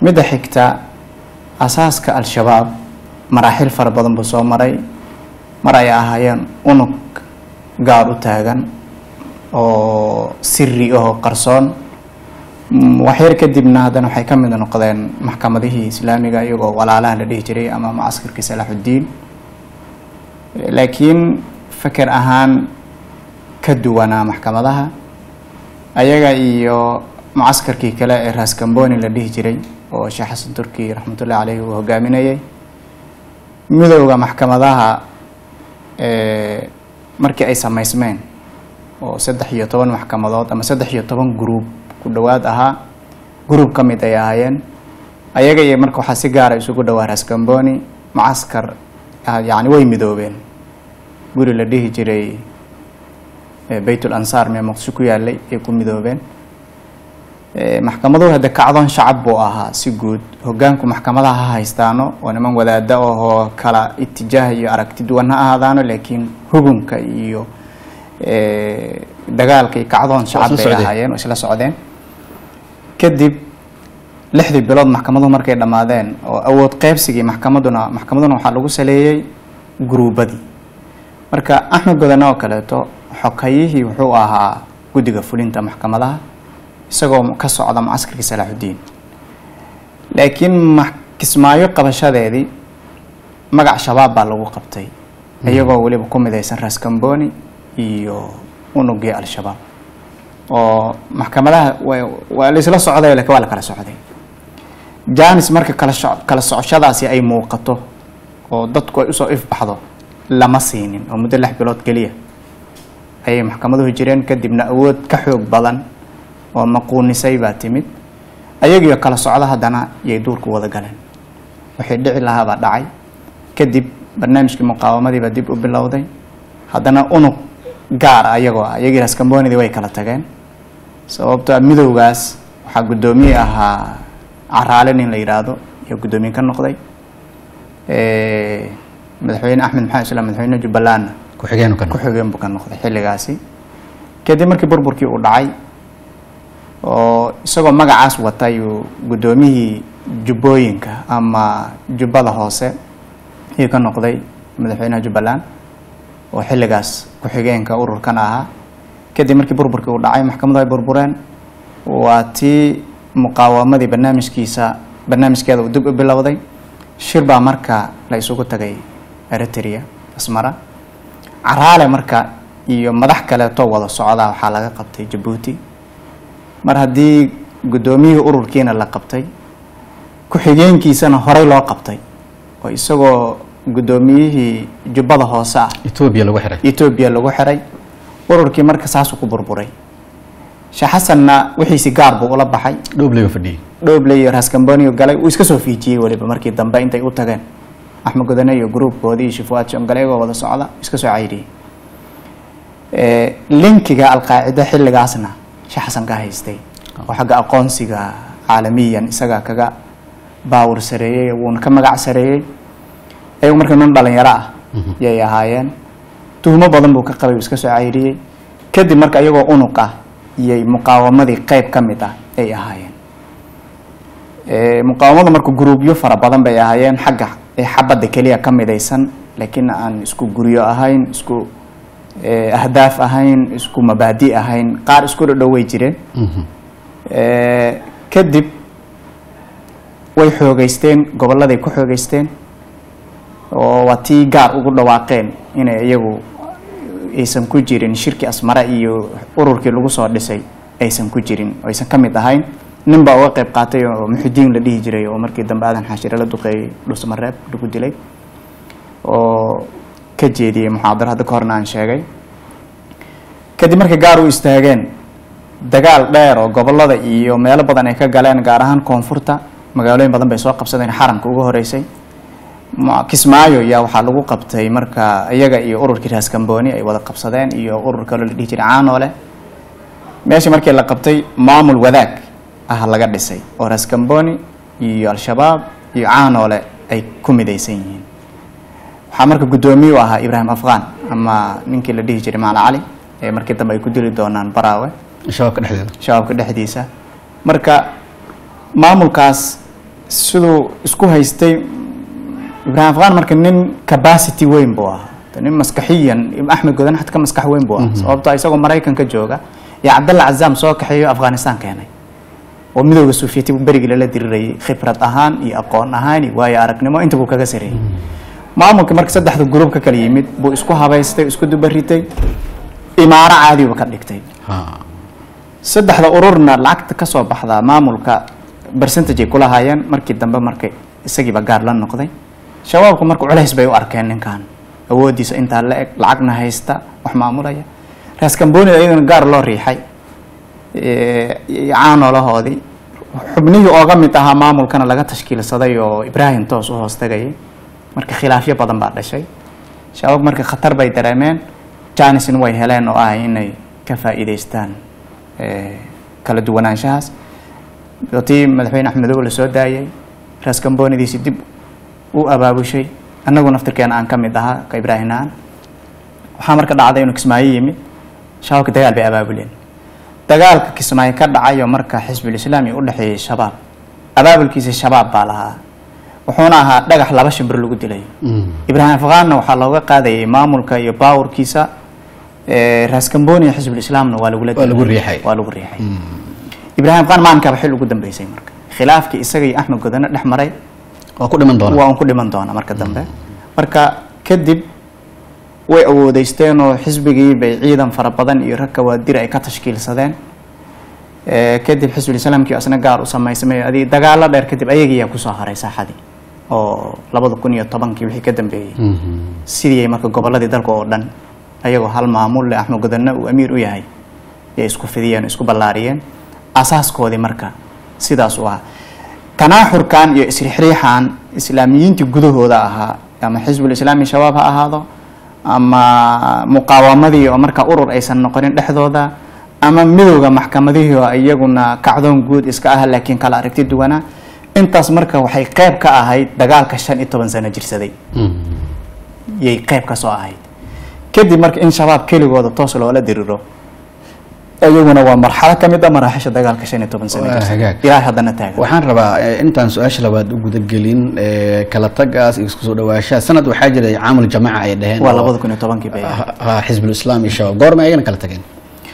midda xigta asaaska al-shabaab maraaxil fara badan buu soo maray mar ay ahaayeen unug gaar u taagan oo siri ahoo qarsoon waxyar kadibna haddana waxay ka mid noqdeen maxkamadihii islaamiga iyagoo walaalaha la dhihi jiray ama mucaskarkii salaaxuddiin laakiin feker ahaan ka duwanaa maxkamadaha ayaga iyo mucaskarkii kale ee raskamboni la dhihi jiray oo sheekh xasan turki raxmatullahi caleyhi uu hogaaminayay midowda maxkamadaha markii ay samaysmeen oo saddex iyo toban maxkamadood ama saddex iyo toban gruub ku dhowaad ahaa gruub ka mid ay ahaayeen ayaga iyo marka waxaa si gaara isugu dhowaa raskamboni mucaskar yani way midoobeen guri la dhihi jiray baytul ansaar mee muqdisho ku yaalay ay ku midoobeen maxkamaduhu hadde kacdoon shacab buu ahaa si guud hogaanku maxkamadaha ha haystaano oo niman wadaada ahoo kala itijaah iyo aragti duwan ha ahaadaano laakiin hugunka iyo dagaalka iyo kacdoon shacab bay ahaayeen oo isla socdeen kadib lixdii bilood maxkamaduhu markay dhammaadeen oo awood qeybsigii maxkamaduna maxkamaduna waxaa lagu saleeyey guruubadii marka axmed godane oo kaleeto xokayihii wuxuu ahaa guddiga fulinta maxkamadaha isagoo ka socda mucaskarkii salaaxuddiin laakiin kismaayo qabashadeedii magac shabaab baa lagu qabtay iyagoo weliba ku midaysan raskamboni iyo unugii al-shabaab oo maxkamadaha waa laisla socday lakin waa la kala socday janis marka kala so kala socoshadaasi ay muuqato oo dadku ay usoo ifbaxdo lama siinin oo muddo lix bilood keliya ayay maxkamaduhu jireen kadibna awood ka xoog badan oo maquunisay baa timid ayagiio kala socdo haddana yay duurku wada galeen waxay dhici lahaabaa dhacay kadib barnaamijkii muqaawamadiibaa dib u bilowday haddana unug gaar a iyagoo ah iyagii raskambonidii way kala tageen sababto midowgaas waxaa guddoomiye ahaa caraale nin la yidhaahdo iyo guddoomiye ka noqday madaxweyne axmed maxamed islam madaxweyne jubbalandna ku-xigeen ka ku-xigeen buu ka noqday xilligaasi kadib markii burburkii uu dhacay oo isagoo magacaas wata ayuu guddoomiyihii jubbooyinka ama jubbada hoose ayuu ka noqday madaxweynaha jubbaland oo xilligaas ku-xigeenka ururkan ahaa kadib markii burburkii uu dhacay maxkamadu ay burbureen waa tii muqaawamadii barnaamijkiisa barnaamijkeeda uu dib u bilowday shir baa marka la isugu tagay eritrea asmara caraale marka iyo madax kaleetoo wada socdaa waxaa laga qabtay jabuuti mar haddii guddoomiyihii ururkiina la qabtay ku-xigeenkiisana horey loo qabtay oo isagoo guddoomiyihii jubbada hoose ah etoobiya lagu xiray etoobiya lagu xiray ururkii marka saasuu ku burburay sheekh xasanna wixiisi gaar buu ula baxay dhoobleyba fadhiyey dhooble iyo raskamboniyo galay uu iska soo fiijiyey weliba markii dambe intay u tageen axmed godane iyo gruubkoodii iyo shifuaad shongale iyagoo wada socda iska soo cayriyey linkiga alqaacida xilligaasna sheekh xasan ka haystay oo xagga aqoonsiga caalamiyan isagaa kaga baawur sareeyey wuuna ka magac sareeyey ayagu marka nin dhalinyaro ah yay ahaayeen tuhmo badan buu ka qabay uu iska soo cayriyey kadib marka iyagoo unug ah iyay muqaawamadii qeyb ka mid ah ay ahaayeen muqaawamada marka guruubyo fara badan bay ahaayeen xagga xabadda keliya ka midaysan laakiin aan isku guryo ahayn isku ahdaaf ahayn isku mabaadi ahayn qaar isku dhadhow way jireen kadib way xoogeysteen gobolladay ku xoogeysteen oo waa tii gaar ugu dhawaaqeen inay iyagu aysan ku jirin shirki asmare iyo ururkii lagu soo dhisay aysan ku jirin oo aysan ka mid ahayn nin baa uga qayb qaatay oo muxudiin la dhihi jiray oo markii dambe aadan xaashire la duqeeyey dhusmareeb lagu dilay oo ka jeediyey muxaadaro hadda ka horna aan sheegay kadib markay gaar u istaageen dagaal dheer oo gobollada iyo meelo badan ay ka galeen gaar ahaan koonfurta magaalooyin badan bay soo qabsadeen xaramka ugu horeysay kismaayo yaa waxaa lagu qabtay marka iyaga iyo ururkii raskamboni ay wada qabsadeen iyo urur kaloo la dhihi jiray caanoole meesha markii la qabtay maamul wadaag ah laga dhisay oo raskamboni iyo al-shabaab iyo caanoole ay ku midaysan yihiin waxaa marka guddoomiye u ahaa ibraahim afghan ama ninkii la dhihi jiray macala cali ee markii dambe ay ku dili doonaan baraawe shabaabka dhexdeeda shabaabka dhexdiisa marka maamulkaas siduu isku haystay ibraahim afqaan marka nin capacity weyn buu ahaa nin maskaxiyan axmed godan xad ka maskax weyn buu ahaa sababto isagoo maraykanka jooga iyo cabdalla cazaam soo kaxeeyo afghanistan keenay oo midooda suufiyati berigii lala dirirayay khibrad ahaan iyo aqoon ahaan iyo waayo aragnimo inta buu kaga sareeyey maamulka marka saddexda gurub ka kala yimid buu isku habaystay isku dubaritay imaaro caadiba ka dhigtay saddexda ururna lacagta kasoo baxdaa maamulka percentage ay kula haayeen markii dambe markay isagiiba gaar la noqday shabaabku marka culays bay u arkeen ninkan awoodiisa intaa la eg lacagna haysta wax maamulaya raaskamboonida iyadana gaar loo riixay caanolahoodii xubnihii ooga mid ahaa maamulkana laga tashkiilsaday oo ibraahim toos u hoos tagayay marka khilaafyo badan baa dhashay shabaab marka khatar bay dareemeen janisna way heleen oo ah inay ka faa'iidaystaan kala duwanaanshahaas tii madaxweyne axmedow la soo daayay raaskamboonidiisi dib u abaabushay annagu naftirkeena aan ka mid ahaa ka ibraahim aan waxaa marka dhacday inuu kismaayo yimid shabaabka dagaal bay abaabuleen dagaalka kismaayo ka dhacayo marka xisbulislaami u dhexeeyey shabaab abaabulkiisa shabaab baa lahaa wuxuuna ahaa dhagax laba shimbir lagu dilay ibraahim afqaanna waxaa looga qaadayay maamulka iyo baawurkiisa raaskambooni iyo xisbulislaamna waa lagula Waa lagu riixay. waa lagu riixay ibraahim afqaan maalinkaaba xil ugu dambeysay marka khilaafkii isaga iyo axmed godane dhex maray waa ku dhiman doona waa un ku dhiman doona marka dambe marka kadib way awoodeysteen oo xisbigii bay ciidan fara badan iyo rag kawaadir ay ka tashkiilsadeen Eh, kadib xisbulislaamkii asna gaar u samaysamay adi dagaalo dheer kadib ayagiiyaa kusoo haray saaxadii oo labada kun iyo tobankii wixii ka dambeeyey sidii ay marka goboladii dalka oo dhan ayagoo hal maamul leh axmed godane uu amiir u yahay yay isku fidiyeen isku ballaariyeen asaaskoodii marka sidaas u ahaa tanaaxurkan iyo isrixriixan islaamiyiintii gudahooda ahaa ama xisbulislaami shabaab ha ahaado ama muqaawamadii oo marka urur aysan noqonin dhexdooda ama midowda maxkamadihii oo iyaguna kacdoon guud iska ah laakiin kala aragti duwanaa intaas marka waxay qeyb ka ahayd dagaalka shan iyo toban sano jirsaday yay qeyb ka soo ahayd kadib marka in shabaab keligooda toos loola diriro iyaguna waa marxalo ka mid a maraaxisha dagaalka shan iyo toban sano Waa jirsaday hagaag. ilaa haddana taagan waxaan rabaa eh, intaan su-aasha labaad u gudagelin eh, kala tagaas iyo isku soo dhawaashaha sanad waxaa jiray caamul jamaaca ay dhaheen waa oo- labada kun iyo tobankii bay ahayd. ha- ha, xisbulislaam iyo shabaab goorma ayagana kala tageen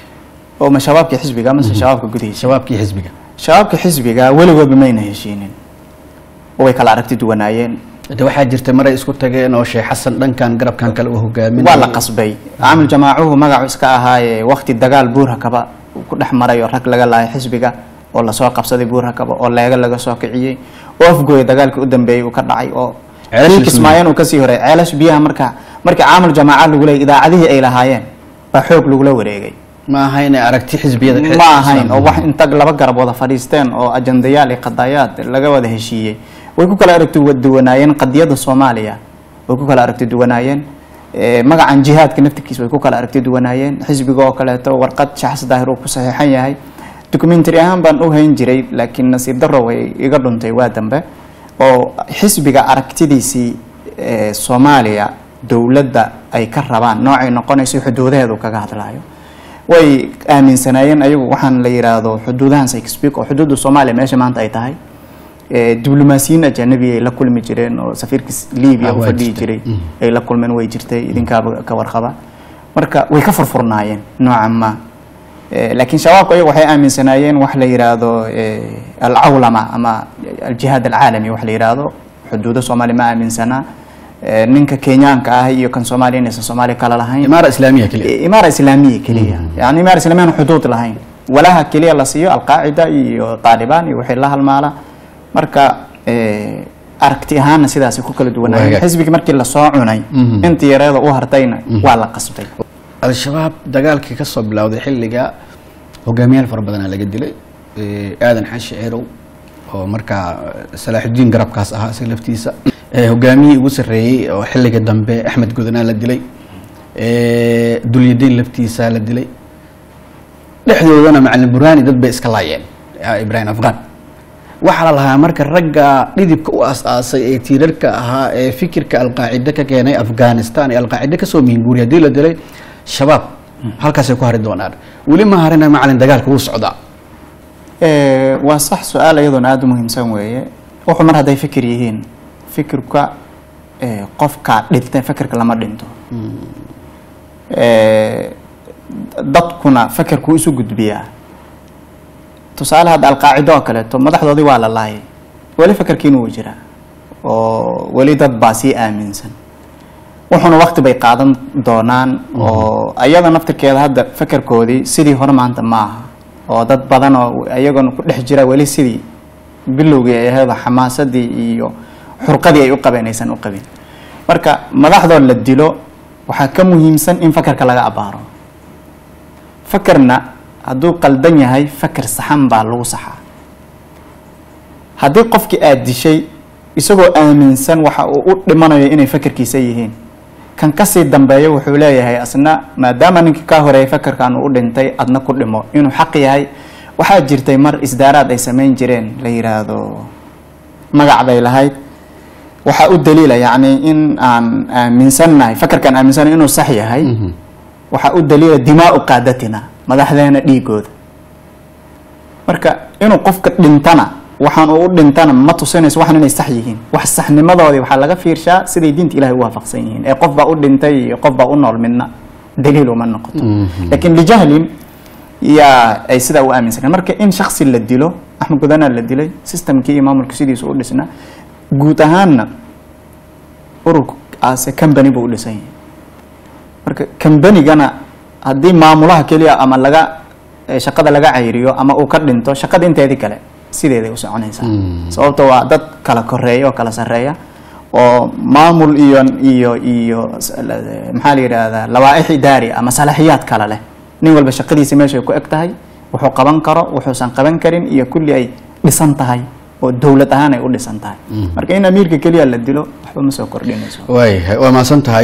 oo ma shabaabkii xisbiga mase shabaabka gudihiisa shabaabkii xisbiga shabaabka xisbiga weligoodba mayna heshiinin oo way kala aragti duwanaayeen de waxaa jirtay maray isku tageen oo sheekh xasan dhankan garabkan kale u hogaamin waa la qasbay caamil jamaacuhu magacu iska ahaaye wakti dagaal buurhakaba uu ku dhex maray oo rag laga laayay xisbiga oo lasoo qabsaday buurhakaba oo leega laga soo kiciyey oo afgooya dagaalkii u dambeeyey uu ka dhacay oo Ceelasha wiilka ismaayan uu kasii horay ceelash biyaha marka markii caamil jamaaca lagu leeyay idaacadihii ay lahaayeen baa xoog lagula wareegay ma ahayn aragti xisbiyada ma ahayn oo wax inta laba garab wada fadhiisteen oo ajandayaal iyo qadayaad laga wada heshiiyey way ku kala aragti duwanaayeen qadiyada soomaaliya way ku kala aragti duwanaayeen Eh, magacan jihaadka naftirkiisa way ku kala aragti duwanaayeen xisbiga oo kaleeto warqad shaxs daahir uu ku saxiixan yahay documentary ahaan baan u hayn jiray laakiin nasiib darro way iga dhuntay waa dambe oo xisbiga aragtidiisii eh, soomaaliya dowladda ay ka rabaan noocay noqonayso xuduudaheedu kaga hadlaayo way aaminsanaayeen ayagu waxaan la yiraahdo xuduudahan sykespeak oo xuduudda soomaaliya meesha maanta ay tahay Eh, diblomaasiyiin ajanabi ay la kulmi jireen oo safiirka libiya Ah, u waa fadhihi jirtay. jiray ay la kulmeen way jirtay idinkaaba ka warqaba marka way ka furfurnaayeen noocan ma Eh, laakiin shabaabku ayagu waxay aaminsanaayeen wax la yiraahdo eh, alcawlama ama aljihaad alcaalami wax la yiraahdo xuduudo soomaaliya ma aaminsanaa Eh, ninka kenyaanka ah iyo kan soomaaliya inaysan soomaaliya kala lahayn imaara islaamiya keliya imaara islaamiya keliya yani imaara islaamiya aan xuduud lahayn walaha keliya la siiyo alqaacida iyo taalibaan iyo wixii la halmaala marka eh, aragti ahaana sidaasay ku kala duwanaayen Waaga. xisbigii markii lasoo cunay Mhm. intii yareeda u hartayna waa la qasbay al-shabaab dagaalkii ka soo bilowday xilliga hogaamiyaal fara badanaa laga dilay Eh, aadan xashi ceerow oo markaa salaaxudiin garabkaas ahaa isaga laftiisa Eh, hogaamiyihii ugu sarreeyey oo xilliga dambe axmed gudanaa la dilay Eh, dulyadiin laftiisa la dilay dhexdoodana macalin burhaani dad bay iska laayeen ah, ibraahim afqaan waxaa la lahaa marka ragga dhidibka u as-aasay ee tiirarka ahaa ee fikirka alqaacide ka keenay afghanistan ee alqaacide kasoo mihinguuriy haddii la dilay shabaab halkaasay ku hari doonaan weli ma harina macalin dagaalka wuu socdaa Eh, waa sax su-aal iyadoona aada u muhiimsan weeye wuxuu mar hadday fikir yihiin fikirka eh, qofka dhintay fikirka lama dhinto Eh, dadkuna fikirku isu gudbiyaa tusaale hadda alqaacido oo kaleeto madaxdoodii waa la laayay weli fikirkiina wuu jiraa oo weli dad baa sii aaminsan wuxuuna wakti bay qaadan doonaan oo ayada naftirkeeda hadda fikirkoodii sidii hore maanta ma aha oo dad badan oo ayagona ku dhex jira weli sidii bilowgii ay ahayd oo xamaasadii iyo xurqadii ay u qabeen aysan u qabin marka madaxdoo la dilo waxaa ka muhiimsan in fakarka laga abaaro fakarna hadduu qaldan yahay fakar saxan baa lagu saxaa haddii qofkii aada dishay isagoo aaminsan waxa uu u dhimanayo inay fakarkiisa yihiin kan kasii dambeeyo wuxuu leeyahay asna maadaama ninkii kaa horeeyay fakarkan uu u dhintay adna ku dhimo inuu xaq yahay waxaa jirtay mar isdaaraad ay samayn jireen la yiraahdo magac bay lahayd waxaa u daliila yacni in aan aaminsannahay fakarkaan aaminsannahay inuu sax yahay waxaa u daliila dimaau qaadatina madaxdeena dhiigooda marka inuu qofka dhintana waxaan uu u dhintana ma tusinayso waxan inay sax yihiin wax saxnimadoodii waxaa laga fiirshaa siday diinta ilahay u waafaqsan yihiin ee qof baa u dhintay iyo qof baa u nool midna daliil uma noqoto laakiin lijahlin yaa ay sidaa u aaminsaneen marka in shaksi la dilo axmed gudanaa la dilay systemkii iyo maamulka sidiisu u dhisnaa guud ahaanna ururka aase company buu u dhisan yahay marka combanygana haddii maamulaha keliya ama laga eh, shaqada laga cayriyo ama uu ka dhinto shaqada inteedii kale sideeday u soconaysaa sababto waa dad kala koreeya oo kala sarreeya oo maamul iyo iyo iyo s- la- maxaa la yidhaahdaa lawaaix idaari ama salaxiyaad kale leh nin walba shaqadiisa meeshay ku eg tahay wuxuu qaban karo wuxuusan qaban karin iyo kulli ay dhisan tahay oo dowlad ahaan ay u dhisan tahay marka in amiirka keliya la dilo waxba ma soo kordhinayso waay waa mahadsan tahay